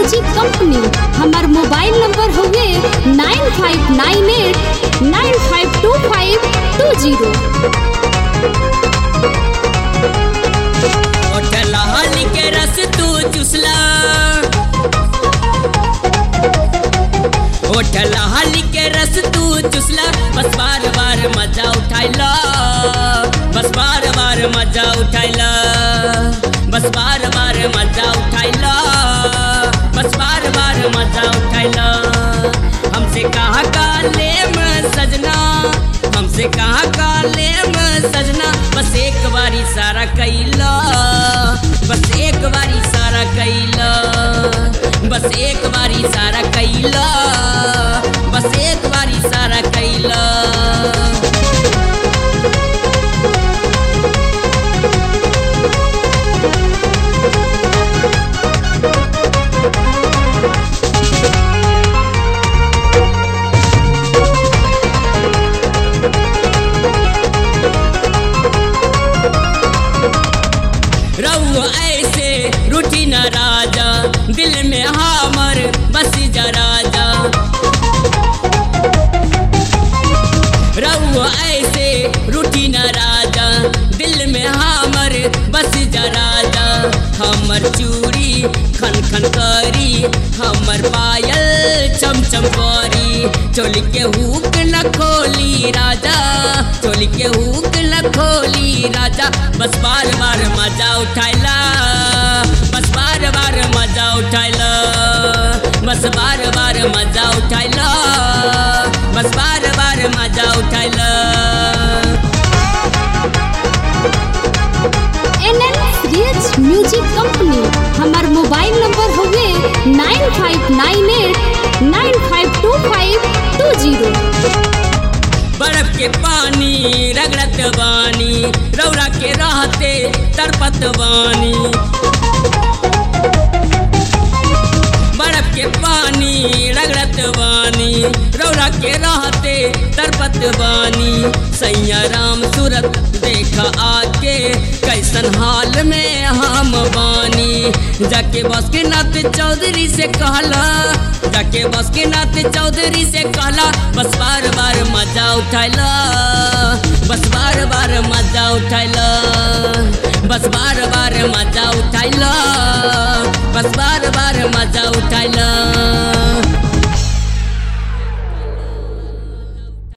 music company हमार mobile number हउवे nine five nine eight nine five two five two zero ओठलहल के रस तू चुसला ओठलहल के रस तू चुसला बस बार बार मजा उठाइला बस बार बार मजा उठाइला बस बार बार मजा उठाइला बस बार बार मजा उठाइला हमसे कहा काले में सजना हमसे कहा काले में सजना बस एक बारी सारा कैला बस एक बारी सारा कैला बस एक बारी सारा कैला बस एक बारी सारा कैला रऊ ऐसे रूठी न राजा दिल में हमर बस जा राजा रऊ ऐसे रूठी न राजा दिल में हमर बस जा राजा हमर चूड़ी खन खन करी हमर पायल चम चम करी चोली के हुक न खोली राजा चोली के हुक न खोली राजा बस बार बार मजा उठाइला बस बार बार मजा उठाइला बस बार बार मजा उठाइला बस बार बार मजा उठाइला N N reels music company हमार मोबाइल नंबर हउवे nine five nine eight nine five two five two zero बर्फ के पानी रगड़त बानी रौरा के रहते तड़पत बानी बर्फ के पानी रगड़त बानी रौरा के रहते तड़पत बानी सैया राम सूरत देख आके कैसन हाल में हम बानी जाके बस के नाथ चौधरी से कहला जाके बस के नाथ चौधरी से कहला बस बार बार मजा उठाइला बस बार बार मजा उठाइला बस बार बार मजा उठाइला बस बार बार मजा उठाइला